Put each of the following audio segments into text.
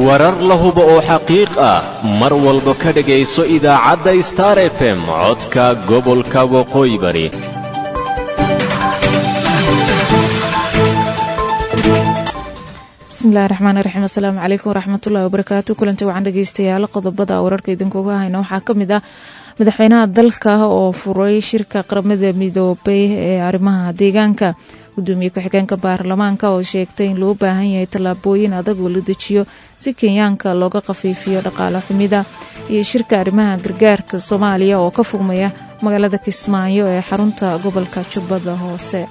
warar la hubo oo xaqiiq ah mar walba ka dhegayso idaacadda star f m codka gobolka waqooyi bari bismillahi raxmaani raxiim asalaamu calaykum waraxmatullahi wabarakaatu kulanti wacan dhegeystayaal qodobada wararka idinkuga hayna waxaa ka mid ah madaxweynaha dalka oo furay shirka qaramada midoobay ee arrimaha deegaanka gudoomiye ku-xigeenka baarlamaanka oo sheegtay in loo baahan yahay tallaabooyin adag oo la dejiyo si kenyaanka looga khafiifiyo dhaqaale xumida iyo shirka arrimaha gargaarka soomaaliya oo ka furmaya magaalada kismaayo ee xarunta gobolka jubbada hoose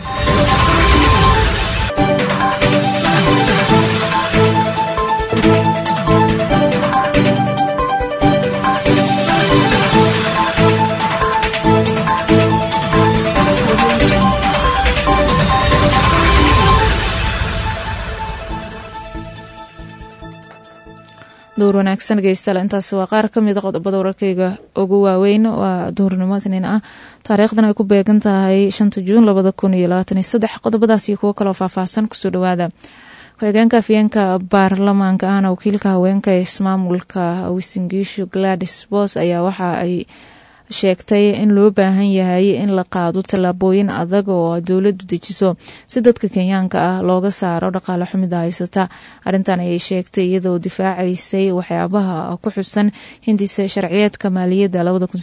dowr wanaagsan dhegeystayaal intaasi waa qaar ka mid a qodobada wararkeyga ugu waaweyn waa duhurnimo isniin ah taariikhdan ay ku beegan tahay shanta juun labada kun iyo labaatan iyo saddex qodobadaas iyo kuwo kaloo faahfaahsan kusoo dhawaada ku-xigeenka afyeenka baarlamaanka ahna wakiilka haweenka ee ismaamulka wisingiishu gladys bos ayaa waxa ay sheegtay in loo baahan yahay in la qaado tallaabooyin adag oo dowladdu dejiso si dadka kenyaanka ah looga saaro dhaqaale xumida haysata arrintan ayay sheegtay iyadoo difaacaysay waxyaabaha ku xusan hindisa sharciyeedka maaliyadda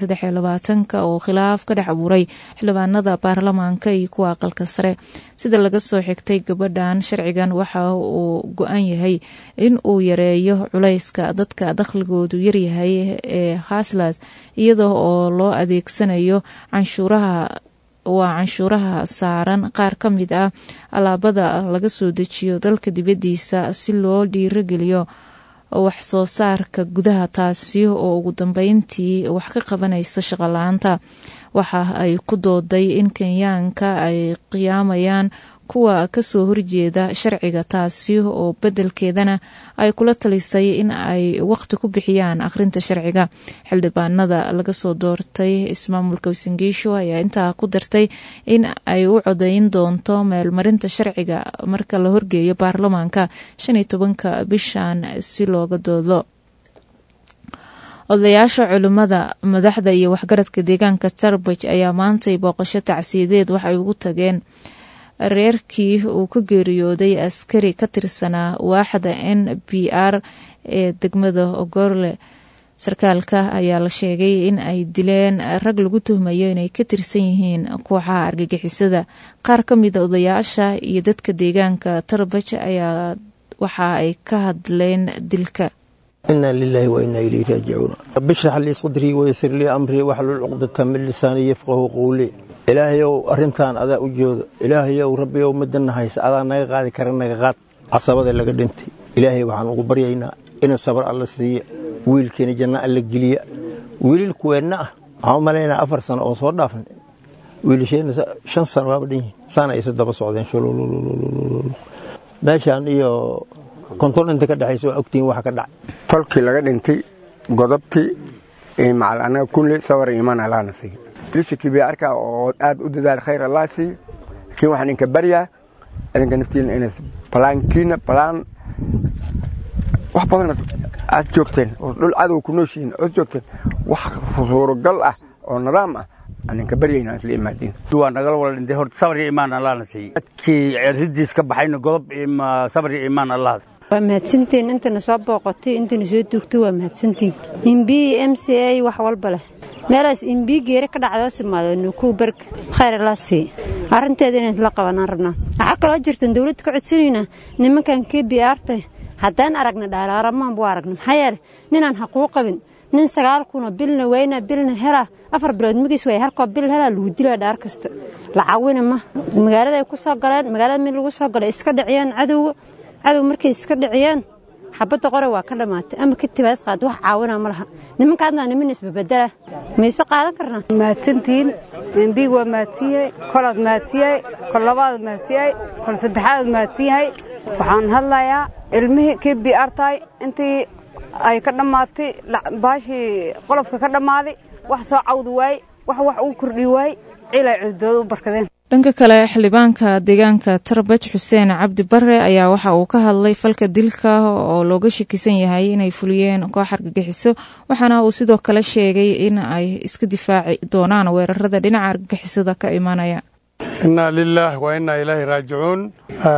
oo khilaaf ka dhex abuuray xildhibaanada baarlamaanka iyo kuwa aqalka sare sida laga soo xigtay gabadhan sharcigan waxa uu go-an yahay in uu yareeyo culayska dadka dakhligoodu yaryahay ee haslas iyada oo loo adeegsanayo canshuuraha waa canshuuraha saaran qaar ka mid ah alaabada laga soo dejiyo dalka dibaddiisa si loo dhiirogeliyo wax soo saarka gudaha taasi oo ugu dambeyntii wax ka qabanayso shaqala-aanta waxa ay ku dooday in kenyaanka ay qiyaamayaan kuwa kasoo horjeeda sharciga taasi oo bedelkeedana ay kula talisay in ay waqti ku bixiyaan akhrinta sharciga xildhibaanada laga soo doortay ismaamulka wisingiisho ayaa intaa ku dartay in ay u codeyn doonto meelmarinta sharciga marka la horgeeyo baarlamaanka shan iyo tobanka bishan si looga doodo odayaasha culimmada madaxda iyo waxgaradka deegaanka tarbaj ayaa maantay booqasho tacsiyadeed waxay ugu tageen reerkii uu ka geeriyooday askari ka tirsanaa waaxda n b r ee degmada ogorle sarkaalka ayaa la sheegay in ay dileen rag lagu tuhmayo inay ka tirsan yihiin kooxaha argagixisada qaar ka mida odayaasha iyo dadka deegaanka tarbaj ayaa waxa ay ka hadleen dilka ina lilahi wa ina ilayhi raajicuun rabbi shrax lii sadrii waysir lii amrii waxlul cuqdata min lisaanii yafqahu qowlii ilaahayow arrintan adaa u jooda ilaahayow rabbiyow midana haysa adaa naga qaadi kara naga qaad casabada laga dhintay ilaahay waxaan ugu baryaynaa ina sabar alla siiya wiilkeena janna alla geliya wiilil kuweenna ah waxaan u malaynaa afar sano oo soo dhaafna wiilasheenna shan sano waaba dhan yihin saana aysa daba socdeen meeshaan iyo konton inta ka dhexaysa waa ogtihiin waxa ka dhacay tolkii laga dhintay godobtii macal annaga kulli sabar iimaan allaana siiya lishikii bay arkaa oo aad u dadaal khayr allah siiya laakiin waxaan idinka baryaa idinka naftiina inaad balaankiina balaan wax badan aad joogteen oo dhul cadow ku nooshihiin ood joogteen wax suuragal ah oo nidaam ah aninka baryayna isla imaadiin waa nagala wala dhintay horta sabr iyo imaan allahna siiyey dadkii ridiis ka baxayna godob sabr iyo imaan allah waa mahadsantiin intana soo booqotay intana soo dugtay waa mahadsantiin imb m c a wax walba leh meelaas imbi geere ka dhacdoo simaado nukuu berg khayr allah sii arrinteeda inaan isla qabanaan rabnaa waxaa kaloo jirtan dawladda ka codsanaynaa nimankan k b arta haddaan aragna dhaalaaramahan buu aragna maxaa yeele ninaan xaquu qabin nin sagaal kuna bilna weyna bilna helaa afar bilood magiis waay halkoo bil helaa lagu dilaa dhaar kasta lacawina ma magaalada ay ku soo galeen magaalada mid lagu soo galay iska dhiciyaan cadowga cadow markay iska dhiciyaan xabadda qore waa ka dhammaatay ama ka tibaas qaad wax caawinaa ma laha nimankaadna niman isbabedela mayse qaadan karnaa mahadsantihiin embiig waa mahadsan yahay kolaad mahadsan yahay kol labaad mahadsan yahay kol saddexaad mahadsan yahay waxaan hadlayaa ilmihii kii bi artahay intii ay ka dhammaatay baashii qolofka ka dhammaaday wax soo cawdi waaye wax wax uu kordhi waaye ciilay cudooda u barkadeen dhanka kale xildhibaanka deegaanka tarbaj xuseen cabdi bare ayaa waxa uu ka hadlay falka dilka oo looga shakisan yahay inay fuliyeen koox argagixiso waxaana uu sidoo kale sheegay in ay iska difaaci doonaan weerarada dhinaca argagixisada ka imanaya innaa lilaah waa innaa ilaahi raajicuun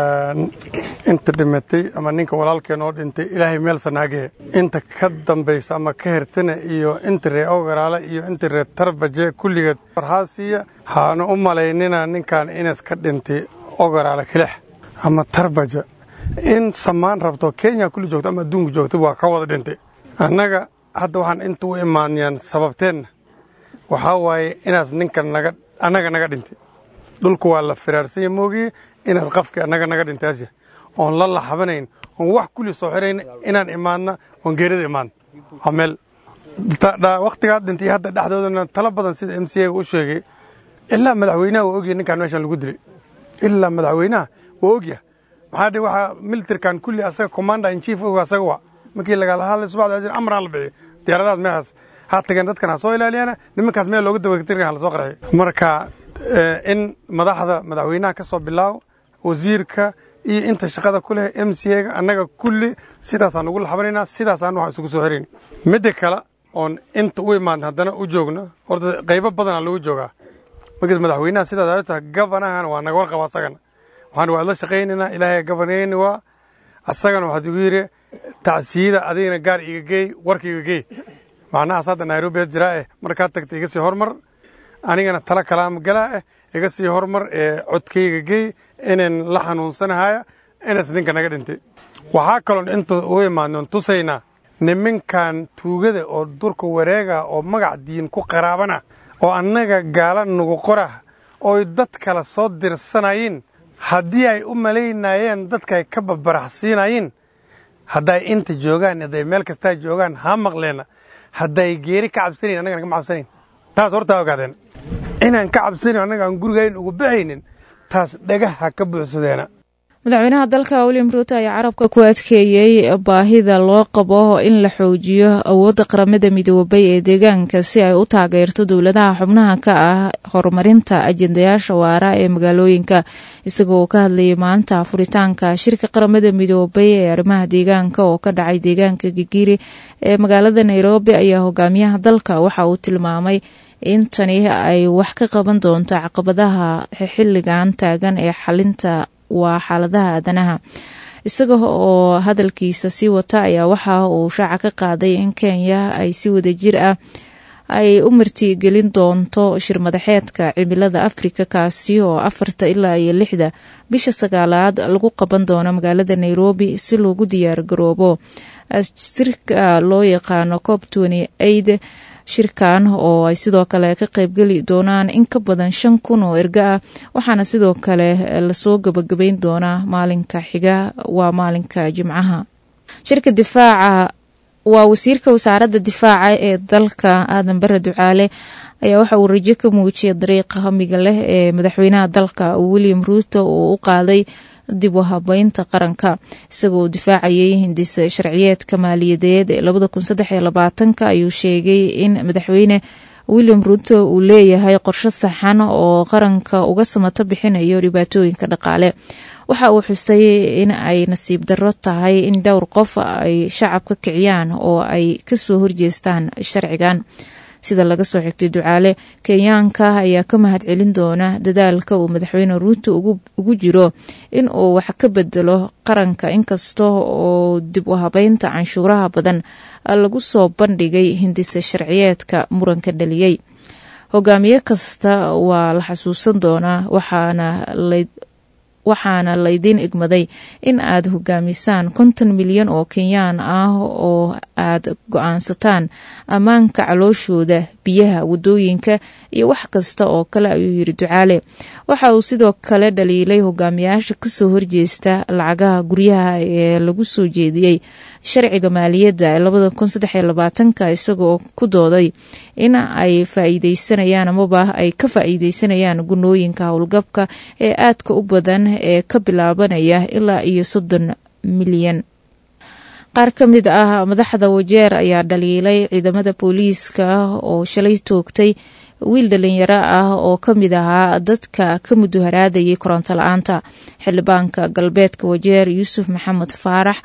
inta dhimatay ama ninka walaalkeen oo dhintay ilaahay meel sanaagee inta ka dambaysa ama ka hertana iyo inta ree ogaraale iyo inta ree tarbaje kulligeed farhaasiya haanu u malaynina ninkan inas ka dhintay ogaraale kelix ama tarbaja in samaan rabto kenya kulli joogto ama adduunka joogto waa ka wada dhintay annaga hadda waxaan inta u imaanayaan sababteenna waxaa waaye inaas ninkan naga annaga naga dhintay dhulku waa la firaarsanya moogiye inaad qafki annaga naga dhintaasya oon la laxabanayn oon wax kulli soo xirayn inaan imaadna oon geerida imaadna waa meel wakhtigaad dhintay hadda dhexdoodana talo badan sida m c a u sheegay ilaa madaxweynaha waa ogyahay ninkaan meeshan lagu dilay ilaa madaxweynaha waa ogyahay maxaa dhe waxaa militarkan kulli asaga commander in chief og asaga waa markii lagala hadlay subaxda amraan la bixiyo diyaaradahaas meeshaas ha tageen dadkan ha soo ilaaliyana nimankaas meel looga dabatirkan ha la soo qarxiyo marka in madaxda madaxweynaha ka soo bilaaw wasiirka iyo inta shaqada ku leh m c a-ga annaga kulli sidaasaan ugu laxabanaynaa sidaasaan waxaan isugu soo xirayn midda kale oon inta u imaadna haddana u joogno horta qaybo badanaa lagu joogaa markiis madaxweynaha sidaas ay tahay gabanahana waa naga warqaba asagana waxaan waad la shaqaynaynaa ilaahay gabanayni waa asagana waxaad igu yidhi tacsiyada adigana gaar iga geey warka iga geey macnahaas hadda nairobi had jiraa eh markaad tagta iga sii hormar anigana tala kalaama galaa eh iga sii hormar ee codkayga geey inan la xanuunsanahaya inas ninka naga dhintay waxaa kaloon inta u imaadnoon tusaynaa niminkan tuugada oo durka wareega oo magac diin ku qaraabana oo annaga gaala nugu qorah ooy dad kale soo dirsanayeen haddii ay u malaynayeen dadka ay ka babaraxsiinayeen hadday inta joogaan hadday meel kastaa joogaan ha maqleena hadday geeri ka cabsanayn annagana kama cabsanayn taas hortaa ogaadeen inaan ka cabsanayn annaga aan gurigayn ugu baxaynin taas dhagaha ka buuxsadeena madaxweynaha dalka william ruuto ayaa carabka ku adkeeyey baahida loo qabo in la xoojiyo awoodda qaramada midoobay ee deegaanka si ay u taageerto dowladaha xubnaha ka ah horumarinta ajendayaasha waara ee magaalooyinka isagoo ka hadlayay maanta furitaanka shirka qaramada midoobay ee arrimaha deegaanka oo ka dhacay deegaanka gigiri ee magaalada nairobi ayaa hogaamiyaha dalka waxa uu tilmaamay in tani ay wax ka qaban doonto caqabadaha xilligan taagan ee xalinta waa xaaladaha aadanaha isaga oo hadalkiisa sii wata ayaa waxa uu shaaca ka qaaday in kenya ay si wadajir ah ay u martigelin doonto shirmadaxeedka cimilada afrika kaasi oo afarta ilaa iyo lixda bisha sagaalaad lagu qaban doono magaalada nairobi si loogu diyaar garoobo sirka loo yaqaano cob eid shirkan oo ay sidoo kale ka qaybgeli doonaan in ka badan shan kun oo ergo ah waxaana sidoo kale lasoo gabagabeyn doonaa maalinka xiga waa maalinka jimcaha shirka difaaca waa wasiirka wasaaradda difaaca ee dalka aadan bare ducaale ayaa waxa uu rajo ka muujiyay dariiqa hamiga leh ee madaxweynaha dalka william ruuto uu u qaaday dib u habeynta qaranka isagoo difaacayay hindisa sharciyeedka maaliyadeed ee labada kun saddex iyo labaatanka ayuu sheegay in madaxweyne william ruuto uu leeyahay qorsho saxan oo qaranka uga samato bixinayo dhibaatooyinka dhaqaale waxa uu xusay in ay nasiib darro tahay in dhowr qof ay shacabka kiciyaan oo ay kasoo horjeestaan sharcigan sida laga soo xigtay ducaale kenyaanka ayaa ka mahad celin doona dadaalka uu madaxweyne ruuto ugu jiro in uu wax ka bedelo qaranka inkasta oo dib u habeynta canshuuraha badan lagu soo bandhigay hindisa sharciyeedka muranka dhaliyey hogaamiye kasta waa la xasuusan doonaa waxaana waxaana laydiin igmaday in aad hogaamisaan konton milyan oo kenyaan ah oo aad go-aansataan ammaanka calooshooda biyaha wadooyinka iyo wax kasta oo kale ayuu yiri ducaale waxa uu sidoo kale dhaliilay hogaamiyaasha kasoo horjeesta lacagaha guryaha ee lagu soo jeediyey sharciga maaliyadda ee labada kun saddex iyo labaatanka isagoo ku dooday in ay faa-iideysanayaan amaba ay ka faa-iideysanayaan gunooyinka howlgabka ee aadka u badan ee ka bilaabanaya ilaa iyo soddon milyan qaar ka mid ah madaxda wajeer ayaa dhaliilay ciidamada booliiska oo shalay toogtay wiil dhalinyaro ah oo ka mid ahaa dadka ka muduharaadayay koronto la-aanta xildhibaanka galbeedka wajeer yuusuf maxamed faarax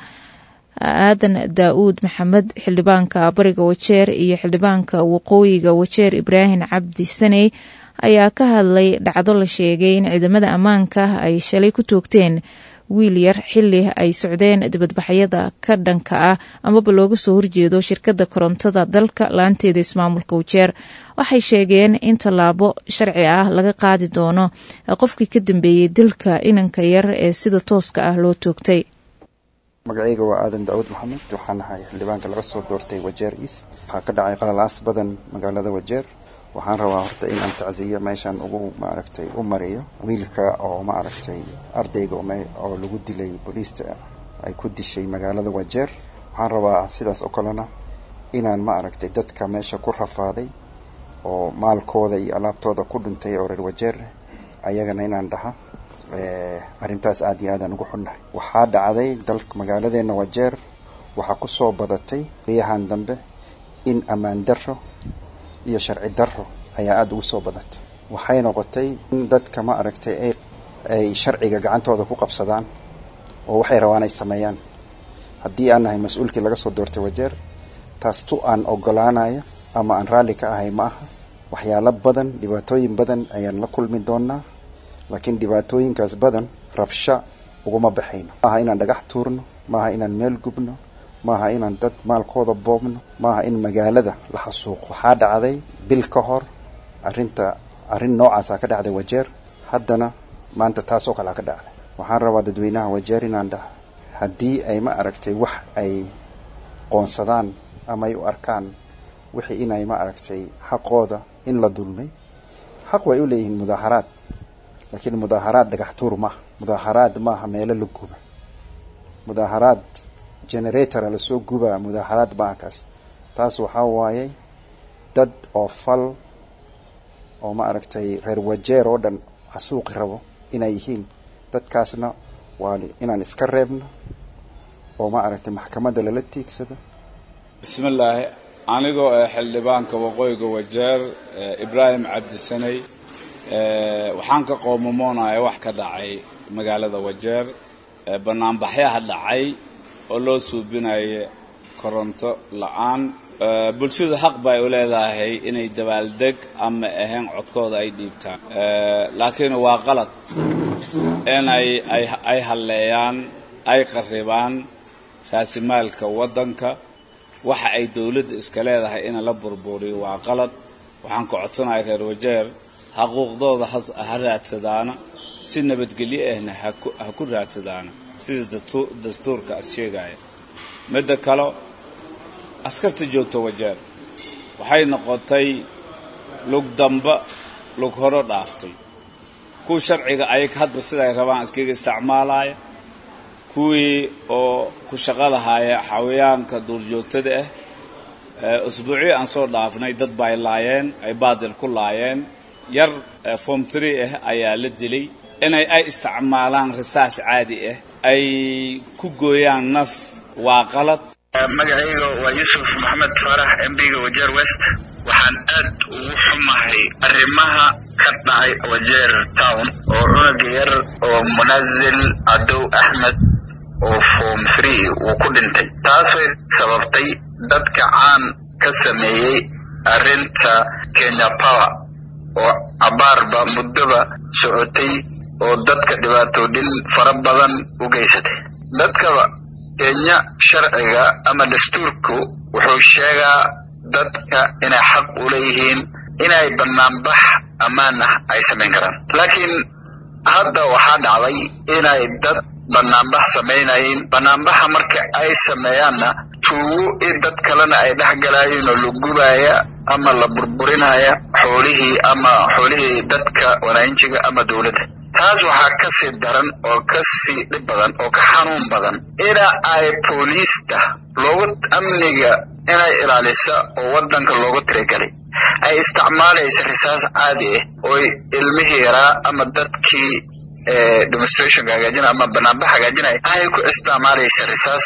aadan daa-uud maxamed xildhibaanka bariga wajeer iyo xildhibaanka waqooyiga wajeer ibraahim cabdi saney ayaa ka hadlay dhacdo la sheegay in ciidamada ammaanka ay shalay ku toogteen wiil yar xili ay socdeen dibadbaxyada ka dhanka ah amaba looga soo horjeedo shirkadda korontada dalka laanteeda ismaamulka wajeer waxay sheegeen in tallaabo sharci ah laga qaadi doono qofkii ka dambeeyey dilka inanka yar ee sida tooska ah loo toogtay magacayga waa aadan daawud maxamed waxaan ahay xildhibaanka laga soo doortay wajeer east waxaa ka dhacay qalalaas badan magaalada wajeer waxaan rabaa horta in aan tacsiya meeshaan ugu maaragtay u mariyo wiilka oo maaragtay ardayga oo lagu dilay booliista ay ku dishay magaalada wajeer waxaan rabaa sidaas oo kalena inaan maaragtay dadka meesha ku rafaaday oo maalkooda iyo alaabtooda ku dhintay oo reer wajeer ayagana inaan dhaha arrintaas aada iyo aadaan ugu xunnahay waxaa dhacday dalka magaaladeena wajeer waxaa kusoo badatay riyahan dambe in ammaan darro iyo sharci darro ayaa aada ugu soo badatay waxay noqotay in dadka ma aragtay ay ay sharciga gacantooda ku qabsadaan oo waxay rabaan ay sameeyaan haddii aan nahay mas-uulkii laga soo doortay wajeer taas tu aan ogolaanayo ama aan raalli ka ahay ma aha waxyaalo badan dhibaatooyin badan ayaan la kulmi doonaa laakiin dhibaatooyinkaas badan rabsha uguma baxayno maaha inaan dhagax tuurno maaha inaan meel gubno maaha inaan dad maalkooda boobno maaha in magaalada la xasuuqo waxaa dhacday bil ka hor arrinta arrin noocaasa ka dhacday wajeer haddana maanta taasoo kalea ka dhacday waxaan rabaa dadweynaha wajeer inaan dhaha haddii ay ma aragtay wax ay qoonsadaan ama ay u arkaan wixii inay ma aragtay xaqooda in la dulmay xaq way u leeyihiin mudaaharaad laakiin mudaaharaad dhagax tuur maaha mudaaharaad maaha meelo la guba mudaaharaad generatora lasoo gubaa mudaaharaad maaha kaas taas waxaa waayay dad oo fal oo ma aragtay reer wajeer oo dhan xasuuqi rabo inay yihiin dadkaasna waa inaan iska reebno oo ma aragtay maxkamadda lala tiigsado bismillaahi anigoo ee xildhibaanka waqooyiga wajeer ibraahim cabdisaney waxaan ka qoomamoonaya wax ka dhacay magaalada wajeer banaanbaxyaha dhacay oo loo suubinaya koronto la-aan bulshadu xaq bay u leedahay inay dabaaldeg ama ahayn codkooda ay dhiibtaan laakiin waa qalad inay ay halleeyaan ay qarribaan raasimaalka waddanka waxa ay dowladda iska leedahay in la burburiyo waa qalad waxaan ka codsanahay reer wajeer xaquuqdooda ha raadsadaana si nabadgelyo ahna ha ku raadsadaana sida dastuurka as sheegaya midda kale askarta joogta wajeer waxay noqotay lug damba lug horo dhaaftay kuwa sharciga ayag hadba siday rabaan iskaga isticmaalaya kuwii oo ku shaqadahaya xawayaanka duurjoogtada ah usbuucii aan soo dhaafnay dad ba ay laayeen ay baadil ku laayeen yar form tree ah ayaa la dilay inay ay isticmaalaan risaas caadi ah ay ku gooyaan naf waa qalad magacayga waa yuusuf maxamed faarax mbiga wajeer west waxaan aad ugu xumahay arrimaha ka dhacay wajeer town oo cunug yar oo munazil cadow axmed oo form free uu ku dhintay taasay sababtay dadka caan ka sameeyey arrinta kenya power oo abaarba muddoba socotay oo dadka dhibaatoodhin fara badan u geysatay dadkaba kenya sharciga ama dastuurku wuxuu sheegaa dadka inay xaq u leeyihiin inay banaanbax ammaan ah ay samayn karaan laakiin hadda waxaa dhacday inay dad banaanbax samaynayin banaanbaxa marka ay sameeyaanna tuugo in dad kalena ay dhex galaayeen oo la gubaaya ama la burburinaya xoolihii ama xoolihii dadka wanaanjiga ama dowladda taas waxaa ka sii daran oo ka sii dhib badan oo ka xanuun badan ina ay booliista loogu amniga inay ilaalisa oo waddanka loogu tirigalay ay isticmaalaysa risaas caadi ah oo ilmihii yaraa ama dadkii demonstrationka hagaajinaya ama banaanbax hagaajinaya ay ku isticmaalaysa risaas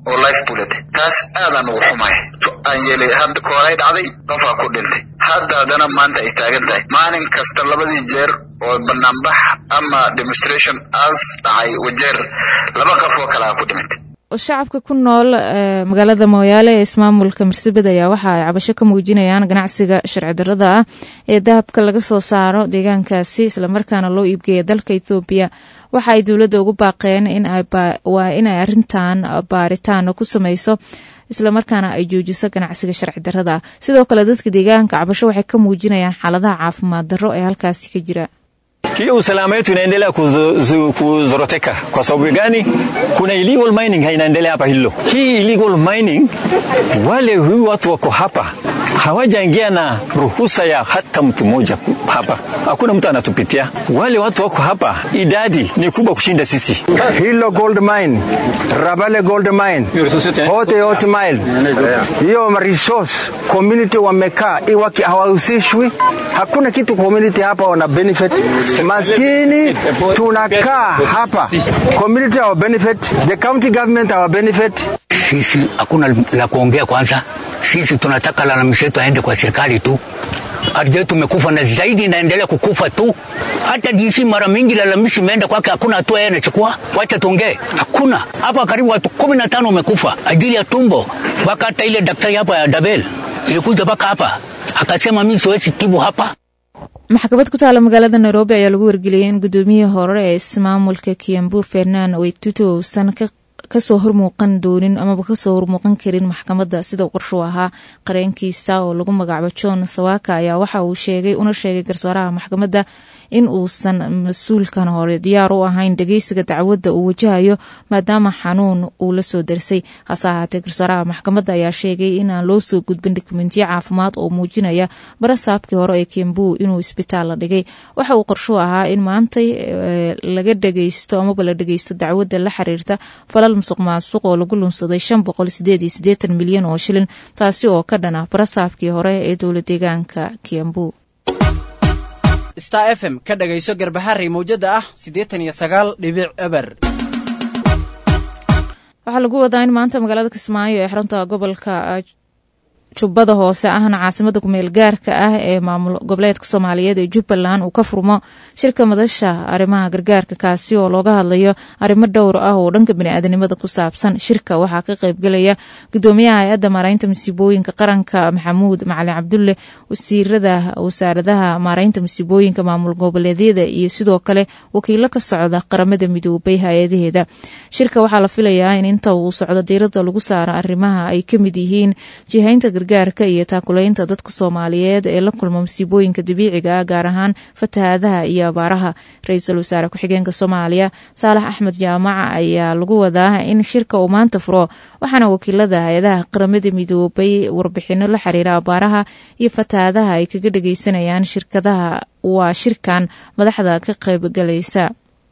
oo life bullet taas aadaan ugu xumay aan yeelay hadda koolay dhacday qofaa ku dhintay hadda haddana maanta ay taagan tahay maalin kasta labadii jeer oo banaanbax ama demonstration aas dhacay wajeer laba qof oo kale a ku dhimatay shacabka ku nool magaalada mooyaale ee ismaamulka marsabed ayaa waxa ay cabasho ka muujinayaan ganacsiga sharci darrada ah ee dahabka laga soo saaro deegaankaasi islamarkaana loo iibgeeya dalka ethoobiya waxa ay dowladda ugu baaqeen waa inay arintan baaritaan ku sameyso islamarkaana ay joojiso ganacsiga sharci darrada ah sidoo kale dadka deegaanka cabasho waxay ka muujinayaan xaaladaha caafimaad darro ee halkaasi ka jira hii usalama yetu inaendelea kuzoroteka. Kwa sababu gani? Kuna illegal mining hainaendelea hapa hilo. Hii illegal mining, wale hii watu wako hapa hawajaingia na ruhusa ya hata mtu mmoja hapa, hakuna mtu anatupitia. Wale watu wako hapa, idadi ni kubwa kushinda sisi. Hilo gold mine, Rabale gold mine, Hote Hote mine, hiyo resource community wamekaa iwaki hawahusishwi, hakuna kitu community hapa wana benefit. Maskini tunakaa hapa, community our benefit, the county government our benefit. Sisi hakuna la kuongea kwanza sisi tunataka lalamisho yetu aende kwa serikali tu. Ardhi yetu imekufa na zaidi inaendelea kukufa tu. Hata DC mara mingi lalamishi imeenda kwake, hakuna hatua yeye anachukua. Wacha tuongee, hakuna. Hapa karibu watu kumi na tano wamekufa ajili ya tumbo, mpaka hata ile daktari hapa ya Dabel ilikuja mpaka hapa akasema mimi siwezi tibu hapa. maxkamad ku taala magaalada nairobi ayaa lagu wargeliyay in gudoomiyihii hore ee ismaamulka kiambu fernaan weytuto uusan ka kasoo hormuuqan doonin amaba kasoo hormuuqan karin maxkamadda sida qorshu ahaa qareenkiisa oo lagu magacaabo john sawaka ayaa waxa uu sheegay una sheegay garsooraha maxkamadda in uusan mas-uulkan hore diyaar u ahayn dhegeysiga dacwadda uu wajahayo maadaama xanuun uu la soo darsay hase ahaatee garsooraha maxkamadda ayaa sheegay inaan loo soo gudbin dokumentiyo caafimaad oo muujinaya barasaabkii hore ee kembu inuu isbitaal la dhigay waxa uu qorshu ahaa in maantay laga dhegeysto amaba la dhegeysto dacwadda la xiriirta falal musuq maasuq oo lagu lunsaday shan boqol sideed iyo siddeetan milyan oo shilin taasi oo ka dhan ah barasaabkii hore ee dowla deegaanka kiambu star f m ka dhagayso garbaharey mawjada ah siddeetan iyo sagaal dhibic eber waxaa lagu wadaa in maanta magaalada kismaayo ee xarunta gobolka jubbada hoose ahna caasimada kumeel gaarka ah ee maamul goboleedka soomaaliyeed ee jubbaland uu ka furmo shirka madasha arrimaha gargaarka kaasi oo looga hadlayo arrimo dhowr ah oo dhanka biniaadanimada ku saabsan shirka waxaa ka qaybgelaya gudoomiyaha hay-adda maaraynta masiibooyinka qaranka maxamuud macalin cabdulle wasiirada wasaaradaha maaraynta masiibooyinka maamul goboleedyada iyo sidoo kale wakiilo ka socda qaramada midoobay hay-adaheeda shirka waxaa la filayaa in inta uu socdo diirada lagu saaro arrimaha ay kamid yihiin jihaynta gargaarka iyo taakulaynta dadka soomaaliyeed ee la kulma masiibooyinka dabiiciga ah gaar ahaan fatahaadaha iyo abaaraha ra-iisul wasaare ku-xigeenka soomaaliya saalax axmed jaamaca ayaa lagu wadaa in shirka uu maanta furo waxaana wakiilada hay-adaha qaramada midoobay warbixino la xiriira abaaraha iyo fatahaadaha ay kaga dhageysanayaan shirkadaha waa shirkan madaxda ka qaybgalaysa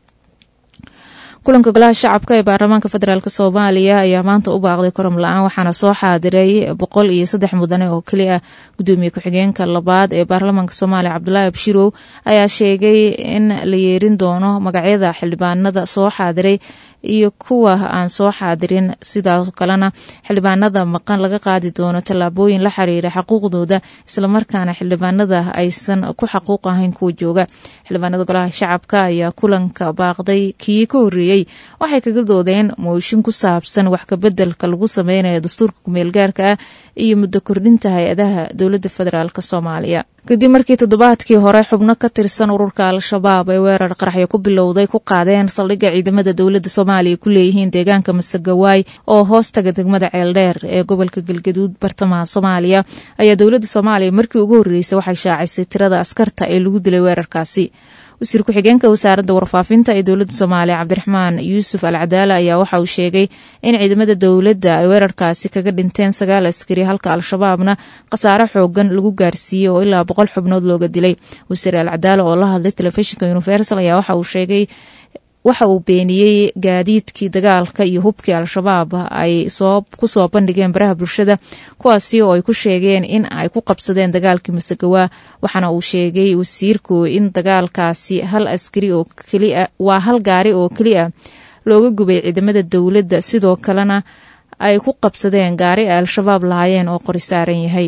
kulanka golaha shacabka ee baarlamaanka federaalk soomaaliya ayaa maanta u baaqday korom la-aan waxaana soo xaadiray boqol iyo saddex mudane oo keli ah gudoomiye ku-xigeenka labaad ee baarlamaanka soomaaliya cabdulaahi abshirow ayaa sheegay in la yeerin doono magacyada xildhibaanada soo xaadiray iyo kuwa aan soo xaadirin sidoo kalena xildhibaanada maqan laga qaadi doono tallaabooyin la xiriira xaquuqdooda islamarkaana xildhibaanada aysan ku xaquuq ahayn kuwa jooga xildhibaanada golaha shacabka ayaa kulanka baaqday kii ka horeeyey waxay kaga doodeen mooshin ku saabsan wax kabedelka lagu sameynayo dastuurka kumeelgaarka ah iyo muddo kordhinta hay-adaha dowladda federaalk soomaaliya kadib markii toddobaadkii hore xubno ka tirsan ururka al-shabaab ay weerar qaraxyo ku bilowday ku qaadeen saldhigga ciidamada dowladda soomaaliya ku leeyihiin deegaanka masagawaay oo hoostaga degmada ceeldheer ee gobolka galgaduud bartamaha soomaaliya ayaa dowladda soomaaliya markii ugu horreysay waxay shaacisay tirada askarta ee lagu dilay weerarkaasi wasiir ku-xigeenka wasaaradda warfaafinta ee dowladda soomaaliya cabdiraxmaan yuusuf al cadaala ayaa waxa uu sheegay in ciidamada dowladda ay weerarkaasi kaga dhinteen sagaal askari halka al-shabaabna khasaare xoogan lagu gaarsiiyey oo ilaa boqol xubnood looga dilay wasiir al cadaala oo la hadlay telefishinka universal ayaa waxa uu sheegay waxa uu beeniyey gaadiidkii dagaalka iyo hubkii al-shabaab ay ku soo bandhigeen baraha bulshada kuwaasi oo ay ku sheegeen in ay ku qabsadeen dagaalkii masagawaa waxaana uu sheegay wasiirku in dagaalkaasi hal askari oo kelia waa hal gaari oo keli ah looga gubay ciidamada dowladda sidoo kalena ay ku qabsadeen gaari ay al-shabaab lahaayeen oo qori saaran yahay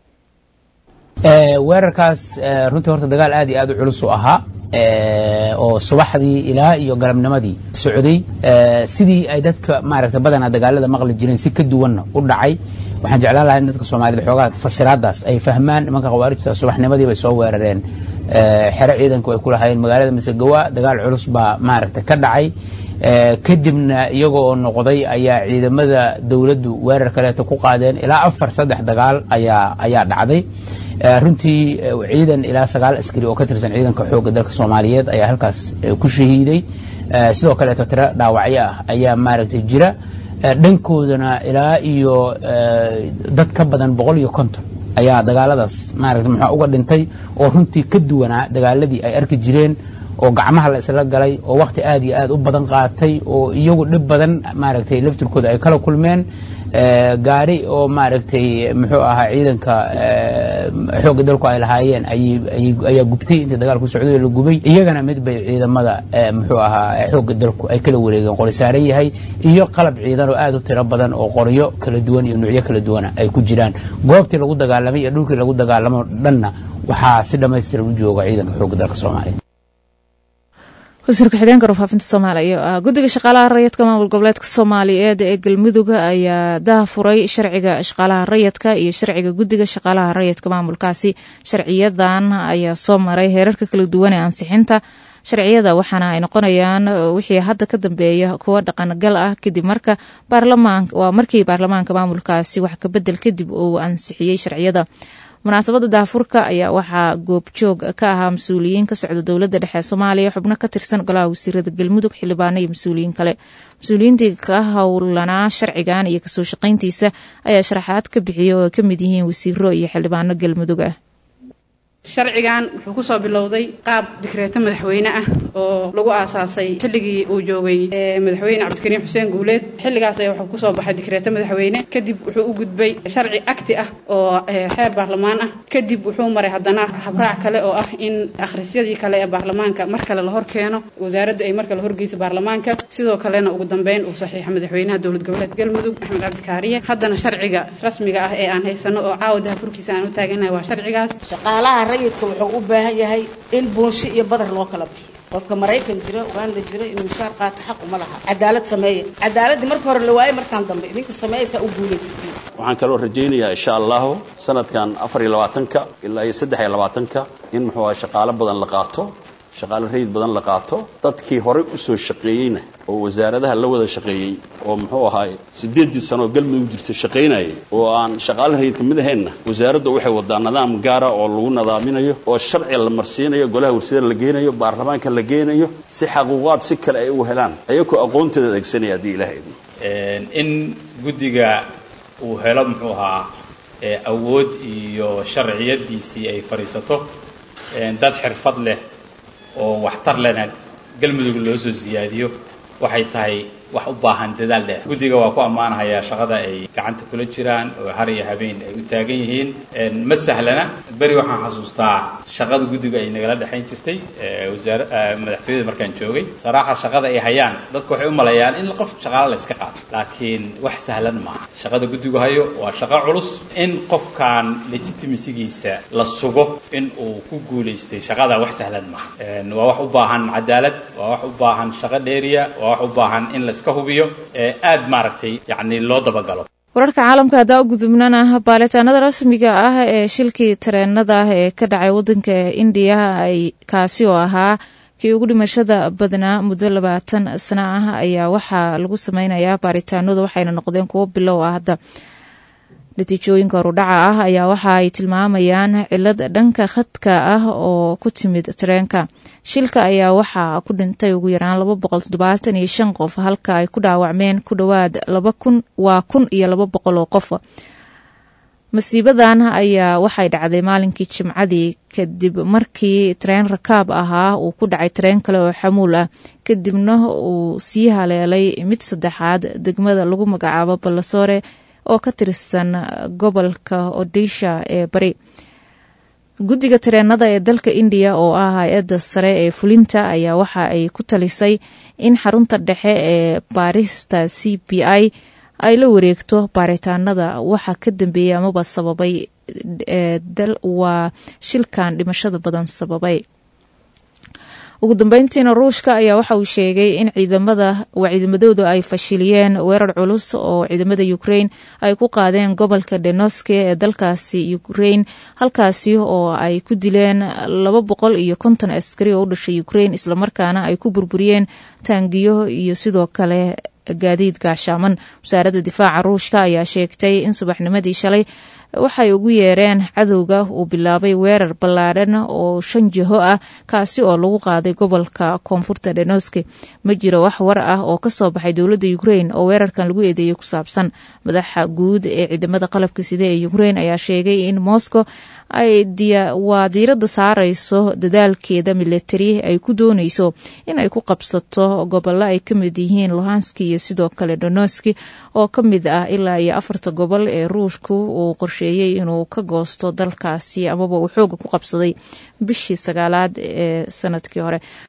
weerarkaas runtii horta dagaal aad iyo aad u culus u ahaa oo subaxdii ilaa iyo galabnimadii socday sidii ay dadka maaragta badanaa dagaalada maqli jireen si ka duwanna u dhacay waxaan jeclaan lahaa in dadka soomaalida xoogaa fasiraadaas ay fahmaan nimanka khawaarijta subaxnimadii bay soo weerareen xero ciidanku ay ku lahaayeen magaalada masegawa dagaal culus baa maaragta ka dhacay kadibna iyagoo oo noqday ayaa ciidamada dowladdu weerar kaleeto ku qaadeen ilaa afar saddex dagaal ayaa ayaa dhacday runtii ciidan ilaa sagaal askari oo ka tirsan ciidanka xoogga dalka soomaaliyeed ayaa halkaas ku shahiiday sidoo kaleeto tiro dhaawacyo ah ayaa maaragtay jira dhankoodana ilaa iyo dad ka badan boqol iyo konton ayaa dagaaladaas maaragta muxuu uga dhintay oo runtii ka duwanaa dagaaladii ay arki jireen oo gacmaha la isla galay oo wakhti aad iyo aad u badan qaatay oo iyagu dhib badan maaragtay laftirkooda ay kala kulmeen gaari oo maaragtay muxuu ahaa ciidanka xoogga dalku ay lahaayeen ayaa gubtay intii dagaalku socday la gubay iyagana mid bay ciidamada muxuu ahaa xoogga dalku ay kala wareegeen qori saaran yahay iyo qalab ciidan oo aad u tiro badan oo qoryo kala duwan iyo nuucyo kala duwana ay ku jiraan goobtii lagu dagaalamay iyo dhulkii lagu dagaalamo dhanna waxaa si dhammaystiran u jooga ciidanka xoogga dalka soomaaliya wasiirka xigeenka warfaafinta soomaaliya oo ah guddiga shaqaalaha rayidka maamul goboleedka soomaaliyeed ee galmudug ayaa daahfuray sharciga shaqaalaha rayidka iyo sharciga guddiga shaqaalaha rayidka maamulkaasi sharciyadan ayaa soo maray heerarka kala duwan ee ansixinta sharciyada waxaana ay noqonayaan wixii hadda ka dambeeya kuwa dhaqangal ah kadib marka waa markii baarlamaanka maamulkaasi wax kabedel kadib uu ansixiyey sharciyada munaasabada daafurka ayaa waxaa goobjoog ka ahaa mas-uuliyiin ka socda dowladda dhexe soomaaliya xubno ka tirsan golaha wasiirada galmudug xildhibaano iyo mas-uuliyiin kale mas-uuliyiintii ka howlanaa sharcigan iyo kasoo shaqayntiisa ayaa sharaxaad ka bixiyay oo ay ka mid yihiin wasiiro iyo xildhibaano galmudug ah sharcigan wuxuu kusoo bilowday qaab dikreeto madaxweyne ah oo lagu aasaasay xilligii uu joogay madaxweyne cabdikariim xuseen guuleed xilligaas ayaa wuxuu kusoo baxay dikreeto madaxweyne kadib wuxuu u gudbay sharci acti ah oo xeer baarlamaan ah kadib wuxuu maray haddana habraac kale oo ah in akhrisyadii kale ee baarlamaanka mar kale la hor keeno wasaaraddu ay mar kale horgeyso baarlamaanka sidoo kalena ugu dambeyn uu saxiixa madaxweynaha dowlad goboleed galmudug axmed cabdikaariye haddana sharciga rasmiga ah ee aan haysano oo caawa dahafurkiisa aan u taaganahay waa sharcigaas rayidka wuxuu u baahan yahay in buunsho iyo badar loo kala bixiyo qofka maraykan jira uganda jira inuu mushaar qaato xaq uma laha cadaalad sameeya cadaaladii marka hore la waayey markaan dambe idinka sameeyaysaa u guulaysatiin waxaan kaloo rajaynayaa insha allahu sanadkan afar iyo labaatanka ilaa iyo saddex iyo labaatanka in muxuu aha shaqaalo badan la qaato shaqaale rayid badan la qaato dadkii horey u soo shaqeeyeyna oo wasaaradaha la wada shaqeeyey oo muxuu ahaay siddeeddii sano oo galmudug jirta shaqaynayay oo aan shaqaale rayidka mid ahaynna wasaaraddu waxay wadaa nidaam gaara oo lagu nadaaminayo oo sharci la marsiinayo golaha warsadada la geenayo baarlamaanka la geenayo si xaquuqaad si kale ay u helaan ayagoo aqoonteeda adeegsanaya haddii ilaha idmo in guddiga uu helo muxuu ahaa awood iyo sharciyadiisii ay fadhiisato dad xirfad leh oo waxtar lena galmudug loo soo siyaadiyo waxay tahay wax u baahan dadaal dheer guddiga waa ku ammaanahayaa shaqada ay gacanta kula jiraan oo har iyo habeen ay u taagan yihiin ma sahlana beri waxaan xasuustaa shaqada guddiga ay nagala dhexayn jirtay wasaar madaxtooyada markaan joogay saraaxa shaqada ay hayaan dadku waxay u maleeyaan in qof shaqaale la iska qaato laakiin wax sahlan maaha shaqada guddigu hayo waa shaqo culus in qofkan legitimasigiisa la sugo in uu ku guulaystay shaqada wax sahlan maaha waa wax u baahan cadaalad waa wax u baahan shaqo dheeriya waa wax u baahan in la iska hubiyo ee aad maaragtay yacni loo dabagalo wararka caalamka haddaa u gudubnana baaritaanada rasmiga ah ee shilkii tareenada ee ka dhacay wadanka indiya ay kaasi oo ahaa kii ugu dhimashada badnaa muddo labaatan sano ah ayaa waxaa lagu sameynayaa baaritaanadu waxayna noqdeen kuwo bilow ah hadda natiijooyinka horudhaca ah ayaa waxa ay tilmaamayaan cilad dhanka khadka ah oo ku timid tareenka shilka ayaa waxaa ku dhintay ugu yaraan laba boqol toddobaatan iyo shan qof halka ay ku dhaawacmeen ku dhowaad laba kun waa kun iyo laba boqol oo qof masiibadan ayaa waxay dhacday maalinkii jimcadii kadib markii tareen rakaab ahaa uu ku dhacay tareen kale oo xamuul ah kadibna uu sii haleelay mid saddexaad degmada lagu magacaabo ballasoore oo ka tirsan gobolka odisha ee bari guddiga tareenada ee dalka indiya oo ah hay-adda sare ee fulinta ayaa waxa ay ku talisay in xarunta dhexe ee baarista c b i ay la wareegto baaritaanada waxa ka dambeeyay amaba sababay waa shilkan dhimashada badan sababay ugu dambeyntiina ruushka ayaa waxa uu sheegay in ciidamada waa ciidamadoodu ay fashiliyeen weerar culus oo ciidamada ukrain ay ku qaadeen gobolka denoske ee dalkaasi ukrain halkaasi oo ay ku dileen laba boqol iyo konton askari oo u dhashay ukrain islamarkaana ay ku burburiyeen taangiyo iyo sidoo kale gaadiid gaashaaman wasaaradda difaaca ruushka ayaa sheegtay in subaxnimadii shalay waxay ugu yeereen cadowga uu bilaabay weerar ballaadhan oo shan jiho ah kaasi oo lagu qaaday gobolka koonfurta dhenoske ma jiro wax war ah oo kasoo baxay dowladda ukrain oo weerarkan lagu eedeeyey ku saabsan madaxa guud ee ciidamada qalabka side ee ukrain ayaa sheegay in moscow ay waa diiradda saarayso dadaalkeeda militari ay ku dooneyso in ay ku qabsato gobollo ay ka mid yihiin lohanski iyo sidoo kale donoski oo ka mid ah ilaa iyo afarta gobol ee ruushku uu qorsheeyey inuu ka goosto dalkaasi amaba uu xooga ku qabsaday bishii sagaalaad ee sanadkii hore